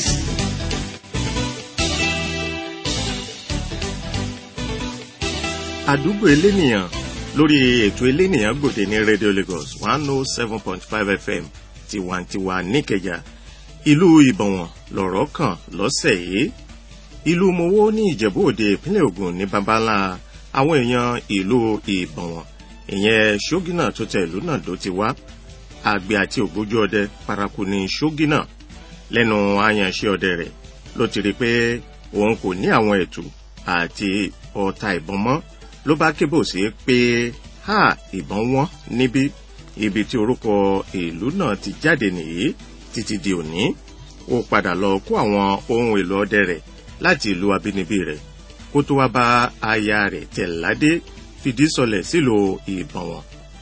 àdúgbò elénìyàn lórí ètò elénìyàn gbòde ní radio lagos one oh seven point five fm tiwantiwa níkẹjà ìlú ìbọ̀wọ̀n lọ̀rọ̀ kàn lọ́sẹ̀ yìí ìlú mowó ní ìjẹ̀bú òde ìpínlẹ̀ ògùn ní babalá àwọn èèyàn ìlú ìbọ̀wọ̀n ìyẹn ṣógínà tó tẹ ìlú náà ló ti wá àgbẹ̀ àti ògbójú ọdẹ paraku ní ṣógínà lẹ́nu àyànṣe ọdẹ rẹ̀ ló ti rí i pé òun kò ní àwọn ètò àti ọta ìbọn mọ́ ló bá kébò sí pé ha ìbọn wọn níbí ibi tí orúkọ ìlú náà ti jáde nìyí títí di òní ó padà lọ kó àwọn ohun èlò ọdẹ rẹ̀ láti ìlú abínibí rẹ̀ kó tó wá bá aya rẹ̀ tẹ̀ládé fìdí sọlẹ̀ sílùú ìbọ̀wọ̀n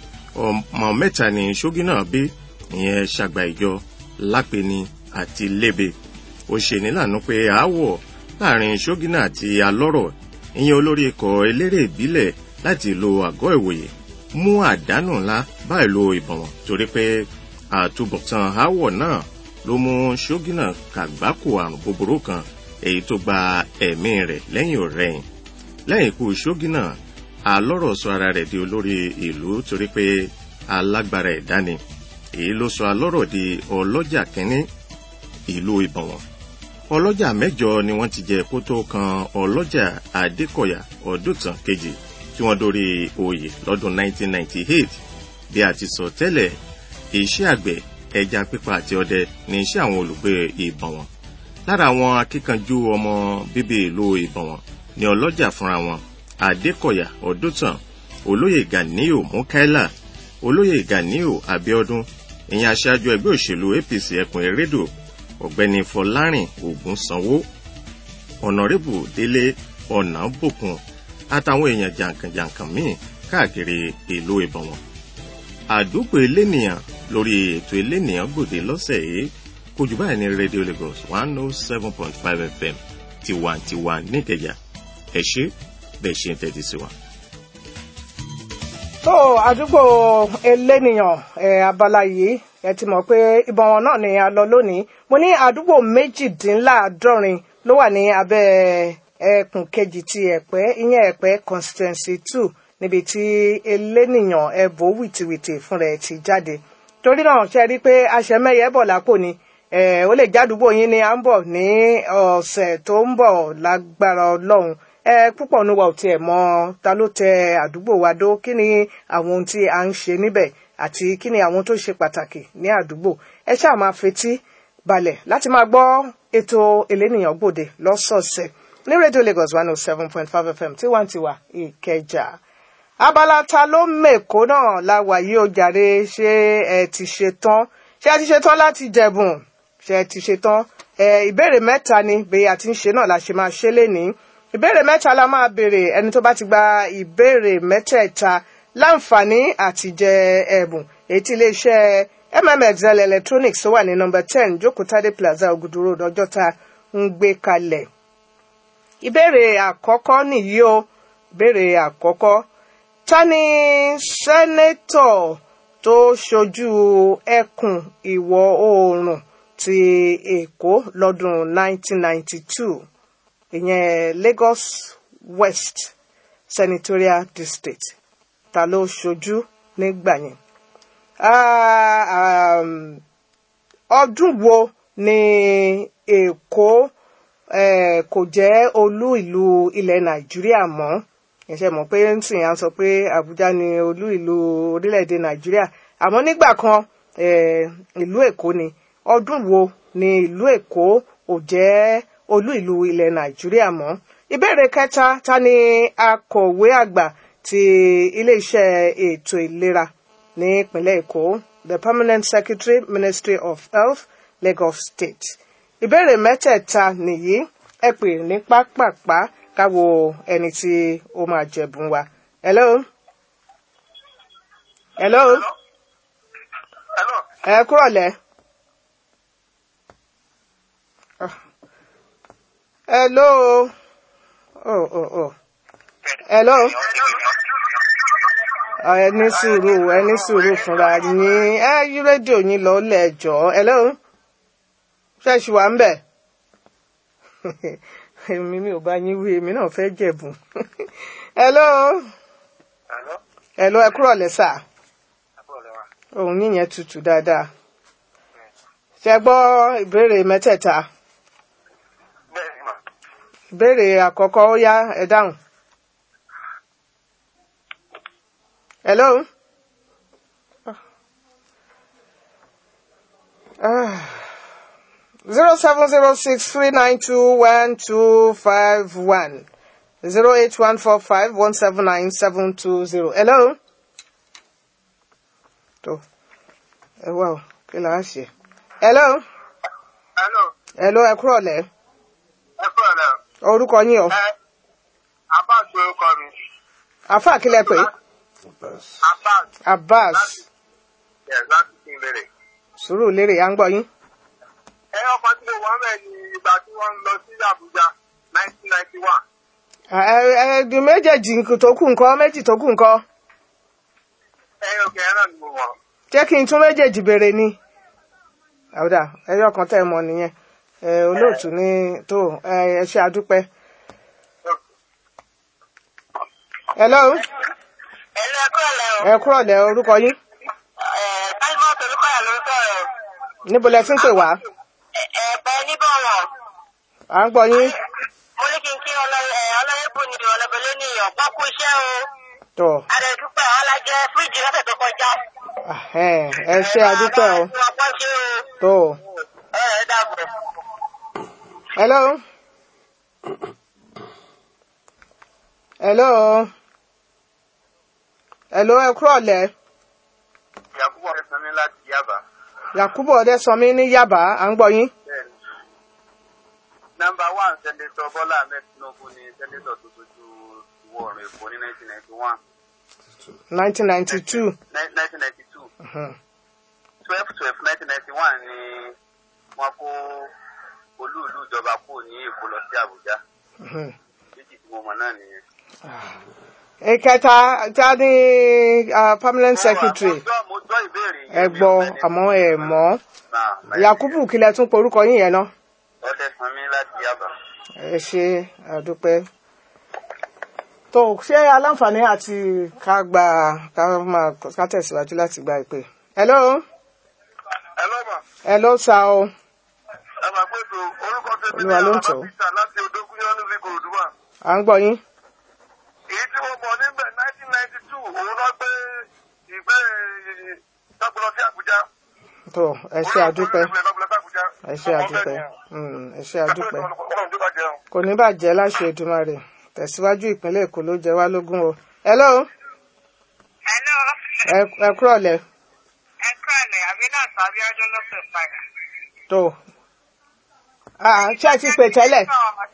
ọmọ mẹ́ta ni ṣógí náà bí ìyẹn ṣàgbà ìjọ lápẹni àti lébè ó ṣe nílànà pé aáwọ̀ láàrin ṣógínà àti alọ́rọ̀ ìyẹn olórí ikọ̀ eléré ìbílẹ̀ láti ìlú àgọ́ ìwòye mú àdánù ńlá bá ìlú ìbọ̀wọ̀n torí pé àtúbọ̀tán aáwọ̀ náà ló mú ṣógínà kàgbákò àrùn búburú kan èyí tó gba ẹ̀mí rẹ̀ lẹ́yìn ọ̀rẹ́yìn lẹ́yìn ikú ṣógínà alọ́rọ̀ sọ ara rẹ̀ di olórí ìlú torí pé alágbára ẹ̀dá ni èyí ló sọ alọ́rọ̀ di ọlọ́jà kínní ìlú ìbọ̀wọ̀n ọlọ́jà mẹ́jọ ni wọ́n ti jẹ kó tó kan ọlọ́jà adékọ̀yà ọdúntàn kejì tí wọ́n dórí oyè lọ́dún 1998 bí a ti sọ tẹ́lẹ̀ iṣẹ́ àgbẹ̀ ẹja pípa àti ọdẹ ní iṣẹ́ àwọn olùgbé ìbọ̀wọ̀n lára àwọn akíkanjú ọmọ bíbí ìlú ìbọ̀wọ̀n ni ọlọ́jà fúnra wọn adékọ̀yà ọdúntàn olóyè ganiu mukaila olóyè ganiu abiodun ìyẹn aṣáájú ẹgbẹ́ òṣèlú apc ẹkùn erédò ọ̀gbẹ́ni fọlárìn ògúnsanwó ọ̀nàrẹ́bù délé ọ̀nàbòkun àtàwọn èèyàn jàǹkànjàǹkàn míì káàkiri ìlú ìbọ̀wọ̀n àdúgbò elénìyàn lórí ètò elénìyàn gbòde lọ́sẹ̀ yìí kò jù báyìí ní radio lagos one oh seven point five fm tiwantiwa níkẹjà ẹ ṣe bẹ́ẹ̀ ṣe ń tẹ́tí sí wa. tó àdúgbò elénìyàn ẹ abala yìí ẹ ti mọ̀ pé ìbọn wọn náà ni a lọ lónìí mo ní àdúgbò méjìdínláàádọ́rin ló wà ní abẹ́ ẹkùn kejì ti ẹ̀pẹ́ ìyẹn ẹ̀pẹ́ constituency two níbi tí elénìyàn ẹ̀bù wìtìwìtì fún rẹ̀ ti jáde torí náà ṣe rí i pé aṣẹ́mẹ́yẹ bọ̀ lápò ni ó lè jádùúgbò yín ni à ń bọ̀ ní ọ̀sẹ̀ tó ń bọ̀ lágbára ọlọ́run ẹ púpọ̀ ní wa ò tiẹ̀ mọ ta ló tẹ àdúgbò wa dó kí ni àwọn ohun tí a ń ṣe níbẹ̀ àti kí ni àwọn tó ṣe pàtàkì ní àdúgbò ẹ ṣáà máa fetí balẹ̀ láti máa gbọ́ ètò elénìyàn gbòde lọ́sọ̀ọ̀sẹ̀ ní rédíò lagos one oh seven point five fm tiwantiwa ìkẹjà abala ta ló mèkó náà la wà yìí ó jàre ṣé ẹ ti ṣe tán ṣé ẹ ti ṣe tán láti jẹ̀bùn ṣé ẹ ti ṣe tán ẹ ìbéèrè mẹ́ta ni bí a ti ń ṣe náà la ṣe máa ṣe lénìí ìbéèrè mẹ́ta la máa béèrè ẹni tó bá ti gba ìbéèrè mẹ́tẹ̀ẹ̀ta láǹfààní àti jẹ ẹ̀bùn èyí tí iléeṣẹ́ mmxl electronics tó wà ní nọmba ten jókòtádé plaza ògùdù road ọjọ́ta ń gbé kalẹ̀ ìbéèrè àkọ́kọ́ nìyí o ìbéèrè àkọ́kọ́ ta ni sẹ́nẹ́tọ̀ tó ṣojú ẹkùn ìwọ̀ oòrùn ti èkó lọ́dún 1992 ìyẹn lagos west senatorial district ta ló ṣojú nígbà yẹn ọdún wo ni èkó kò jẹ́ olú ìlú ilẹ̀ nàìjíríà mọ́ ẹ̀ṣẹ̀ mọ̀ pé nsìn à ń sọ pé àbújá ni olú ìlú orílẹ̀-èdè nàìjíríà àmọ́ nígbà kan ìlú èkó ni ọdún wo ni ìlú èkó ò jẹ́ olú ìlú ilẹ̀ nàìjíríà mọ́ ìbéèrè kẹta ta ni akọ̀wé àgbà ti iléeṣẹ́ ètò ìlera ní ìpínlẹ̀ èkó the permanent secretary ministry of health lagos state ìbéèrè mẹ́tẹ̀ẹ̀ta nìyí ẹ pè ní pápápá káwo ẹni tí ó máa jẹ̀bùn wa. hello. hello. Hello. ẹ kúrọ̀ lẹ́. hello. oh oh oh. hello. ẹ ní sùúrù ẹ ní sùúrù fúnra yín ẹ yí rédíò yín lọ lẹ́ẹ̀jọ́ hello ṣẹ́ẹ̀ṣì wà ń bẹ̀ èmi mi ò bá yín wí èmi náà fẹ́ jẹ̀bùn hello Hello? hello ẹ kúrọ̀ lẹ́sà Àbúrò lẹ́wà. òun yíyẹn tutù dáadáa ṣe gbọ́ ìbéèrè mẹ́tẹ̀ẹ̀ta Bẹ́ẹ̀ ni mà. ìbéèrè àkọ́kọ́ ó yá ẹ dáhùn. hello. zero seven zero six three nine two one two five one zero eight one four five one seven nine seven two zero. hello. tó ẹ wá o kí là á ṣe. hello. Hello? hello ẹ kúrọ̀ lẹ́ Ẹ kúrò lẹ́. orúkọ yín o. Ẹ Abbas orúkọ mi. àfáà kílẹ̀ pé Abbas. abbas Yes, láti kí n bèrè. sùúrù lérè à ń gbọ́ yín. Ẹ ọkọ̀ tí mo wọ́n mẹ́ ni ìgbà tí wọ́n ń lọ sí Abuja 1991. ẹ̀ẹ́dì méjèèjì tó kù nǹkan méjì tó kù nǹkan Ẹ òkè ẹran ni mo wọ̀. jẹ́ kí n tún méjèèjì béèrè ni. àwùdà ẹyọ kan tẹ́ ẹ mọ̀ nìyẹn ẹ olóòtú ní tó ẹ ẹ ṣe àdúpẹ́. hello ẹ̀lú ẹ̀kọ́ ọ̀lẹ́ o. ẹ kúrọ̀ lẹ́ orúkọ yín táìmọ̀ tolúkọ̀yà ló ń sọ̀rọ̀. níbo lẹ ti ń pè wá ẹ̀pẹ́ níbọ̀wọ̀n. à ń gbọ́ yín mo ní kí n kí ọlọ́yẹ̀bù ni ọlọ́bẹ̀lẹ́ níyàn pákó iṣẹ́ o. tó àdẹ̀dúpẹ́ alájẹ fíríjì lọ́sẹ̀ tó kọjá. ahẹ́n, ẹ ṣe àdúpẹ́ o ẹ máa bá ṣe o. tó ẹ ẹ dàbọ̀. hello hello hello ẹ kúrọ̀ lẹ́ Yakubu Ọ̀rẹ́sánmi láti Yaba. yakubu ọdẹsánmi ní yaba à ń gbọ́ yín Bẹ́ẹ̀ni. Nọmba one Sẹ́ndétọ̀ Bọ́lá Ahmed Tinubu ni Sẹ́ndétọ̀ tó sojú ìwọ̀ oòrùn Èkó ní 1991. nineteen ninety two 1992. 12 12 1991 ni wọ́n kó olú ìlú ìjọba kúrò ní Èkó lọ sí Àbújá. Méjì tí mo mọ̀ náà nìyẹn. ìkẹta ta ni ah, permanent secretary Mo gbọ́- mo gbọ́ ìbéèrè yẹn, ẹ mi ò gbọ́ fẹ́ ní- àmọ́ ẹ mọ̀ Náà, bẹ́ẹ̀ ni. yakubu kílẹ̀ tún porúkọ yín yẹn náà Ọdẹ́sánmi láti Yaba. ẹ ṣe àdúpẹ́ tó ṣé aláǹfààní àti ká gba ká máa ká tẹ̀síwájú láti gba ìpè hello Ẹ lọ́mọ̀, hello sa o ẹ máa pé tó orúkọ tèmi ní Olúwa ló ń tọ́. Alábísà láti Odógúnyán ní Ìkòròdúwà. à ń gbọ́ yín Èyí tí mo mọ̀ níbẹ̀ 1992 òun náà gbé ìgbé tọ́gbọ́n sí Àbújá. tó ẹ ṣe àdúpẹ́ Olú ìlú ìlú Àbújá. ẹ ṣe àdúpẹ́ Mm, ẹ ṣe àdúpẹ́ Ọlọ́run tó bá jẹun. kò ní bàjẹ́ láṣẹ Èdùmàrè tẹ̀síwájú ìpínlẹ̀ Èkó ló jẹ wá lógún o hello hello ẹ ẹ kúrọ̀lẹ́ ẹ kọ́ ẹ̀lẹ́ àbí náà sábí ọdún ló pè padà. tó ah ṣé ẹ ti pè tẹ́lẹ̀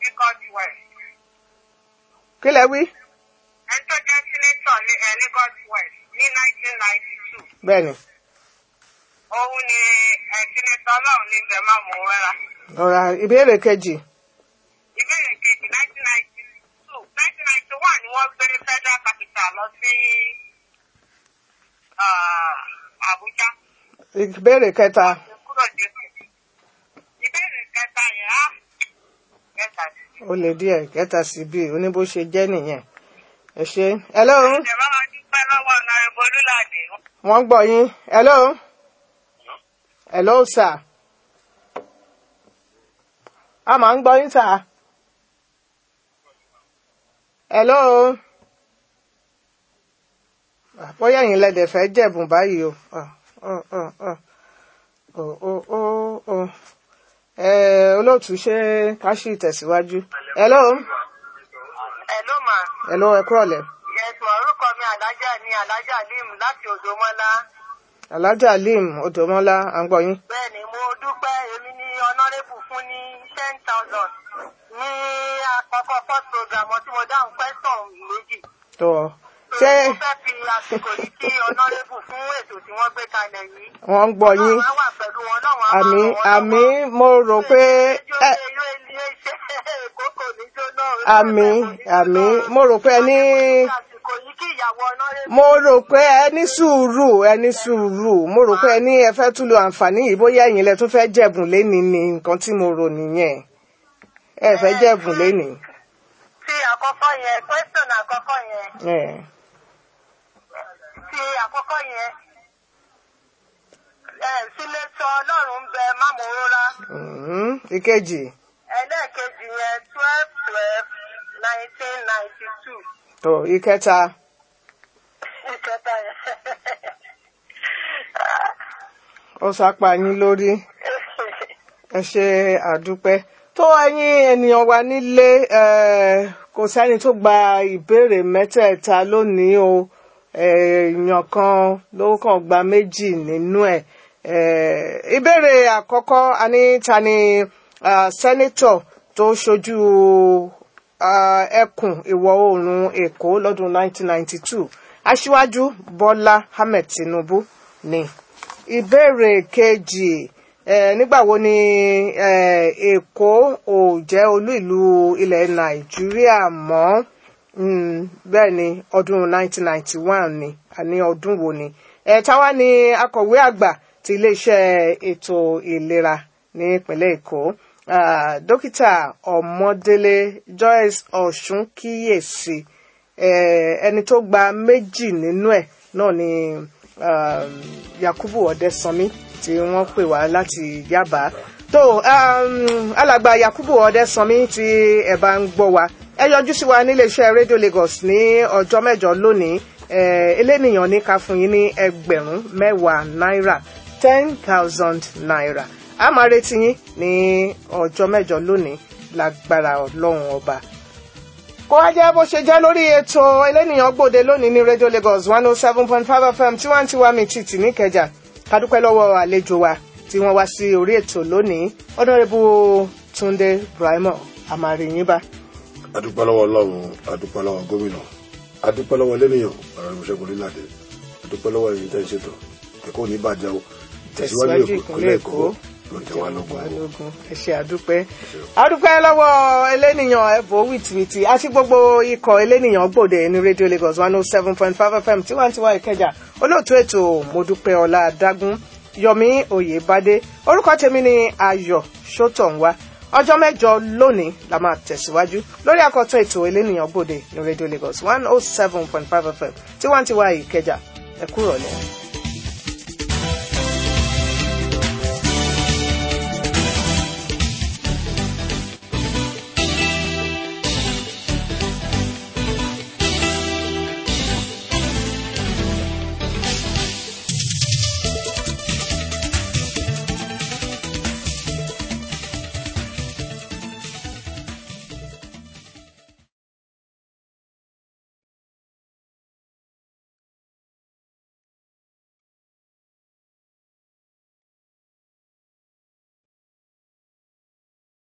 kí lẹ wí ẹni tó jẹ́ sínétọ̀ ní ẹ̀ Lagos West ní 1992 bẹ́ẹ̀ ni òun ni ẹ̀ sínétọ̀ ọlọ́run ní ibẹ̀ máa mú rárá. ọ̀rọ̀ ìbéèrè kejì ìbéèrè kejì 1992 1991 ni wọ́n gbé federal capital lọ sí ah, Abuja. ìbéèrè kẹta kúrò jésù. ìbéèrè kẹta yẹn á kẹta sí. ó lè díẹ̀ kẹta sí bí oníbó ṣe jẹ́ nìyẹn ẹ ṣe hello ìjọba máa dúpẹ́ lọ́wọ́ ọ̀nà ìbolúlàdé. wọ́n gbọ́ yín hello hello sir a máa ń gbọ́ yín sir hello Ah, bóyá ẹ̀yin lẹ́dẹ̀ fẹ́ jẹ̀bùn báyìí o Ah, ah, ah, ah. Oh, oh, oh, oh. Eh, olóòtú ṣé ká ṣì tẹ̀síwájú hello Hello ma. hello ẹ kúrọ̀lẹ́ Yes ma orúkọ mi Alájà ni Alájà Lim láti Òdòmọ́lá. alájà lim odòmọ́lá à ń gbọ́ yín Bẹ́ẹ̀ni mo dúpẹ́ èmi ní ọ̀nàrẹ́bù fún ní ten thousand ní àkọ́kọ́ first program tí mo dáhùn question méjì. tó ṣé Mo fẹ́ fi àsìkò yìí kí ọ̀nàrẹ́bù fún ètò tí wọ́n gbé kalẹ̀ yìí. wọ́n ń gbọ́ yín Ọlọ́run á wà pẹ̀lú wọn náà wọ́n á máa àmì ràn wọ́n àmì lọ́wọ́. mo rò pé ẹ Ilé ilé iṣẹ́ Èkó kò ní jóná. àmì àmì mo rò pé ẹ ní ìkòyí kí ìyàwó ọ̀nàrẹ́bù. mo rò pé ẹ ní sùúrù ẹ ní sùúrù mo rò pé ẹ ní ẹ fẹ́ tún lo àǹfààní yìí bóyá ẹ̀yin lẹ tún fẹ́ jẹ̀bùn lénìí ni nǹkan tí mo rò nìyẹn ẹ fẹ́ jẹ̀bùn lénìí. ti àkọ́kọ́ yẹn question àkọ́kọ́ yẹn ẹ ti àkọ́kọ́ yẹn ẹ sílé sọ ọlọ́run ń bẹ mámòróra mhm. ìkejì ẹlẹ́ẹ̀kejì yẹn twelve twelve nineteen ninety two tó ìkẹta ìkẹta yẹn. ó sápá yín lórí ẹ ṣe àdúpẹ́ tó ẹ̀yin ènìyàn wa nílé eh, kò sẹ́ni tó gba ìbéèrè mẹ́tẹ̀ẹ̀ta lónìí o eh, èèyàn kan ló kàn gba méjì nínú ẹ̀ Eh, ìbéèrè àkọ́kọ́ a ní ta ni ah, sẹ́nítọ̀ tó ṣojú ah, ẹkùn ìwọ̀ oòrùn èkó lọ́dún 1992 aṣíwájú bọ́lá ahmed tinubu ni ìbéèrè kejì eh, nígbà wo ni eh, èkó ò jẹ́ olú ìlú ilẹ̀ nàìjíríà mọ́ mm, bẹ́ẹ̀ ni ọdún 1991 ni àní ọdún wo ni eh, táwa ni akọ̀wé àgbà ti iléeṣẹ́ ètò ìlera ní ìpínlẹ̀ èkó ah, dókítà ọmọdélé joyce ọ̀ṣun kíyèsí eh, ẹni tó gba méjì nínú ẹ̀ náà ni um, yakubu ọdẹsanmi tí wọ́n pè wá láti yaba tó um, alàgbà yakubu ọdẹsanmi tí ẹ bá ń gbọ́ wa ẹ yọjú sí wa níléeṣẹ́ radio lagos ní ọjọ́ mẹ́jọ lónìí eh, elénìyàn ní ká fún yín ní ẹgbẹ̀rún mẹ́wàá náírà ten thousand naira a máa retí yín ní ọjọ́ mẹ́jọ lónìí lágbára ọlọ́run ọba kó wá jẹ́ bó ṣe jẹ́ lórí ètò elénìyàn gbòde lónìí ní radio lagos one oh seven point five fm tí wọ́n ti wá mi títì níkẹjà kádúpẹ́ lọ́wọ́ àlejò wa tí wọ́n wá sí orí ètò lónìí ọ̀nàrẹ́bù túnde brahima àmàrìyìnbá adúpẹ́ lọ́wọ́ ọlọ́run adúpẹ́ lọ́wọ́ gómìnà adúpẹ́ lọ́wọ́ lẹ́nìyàn ọ̀rọ̀ ìmúṣẹ́gun orílẹ̀-èdè adúpẹ́ lọ́wọ́ ẹ̀yin tẹ́ ń ṣètò ẹ̀kọ́ ní ìbàjẹ́ o tẹ̀síwájú ìpínlẹ̀ èkó ló jẹ́ wá lógún o. balógun ẹ ṣe àdúpẹ́ àdúpẹ́ lọ́wọ́ elénìyàn ẹ̀bùn wìtìwìtì àti gbogbo ikọ̀ elénìyàn gbòde ní radio lagos one oh seven point five fm tiwantiwa ìkẹjà olóòtú ètò mọ́dúpẹ́ ọlá adágún yomi oyèbádé orúkọ tèmi ni ayọ̀ sọ́tọ̀nwá ọjọ́ mẹ́jọ lónìí la máa tẹ̀síwájú lórí àkọ́tún ètò elénìyàn gbòde ní radio lagos one oh seven point five fm tiwantiwa ìkẹjà ẹ kúrọ̀lẹ́.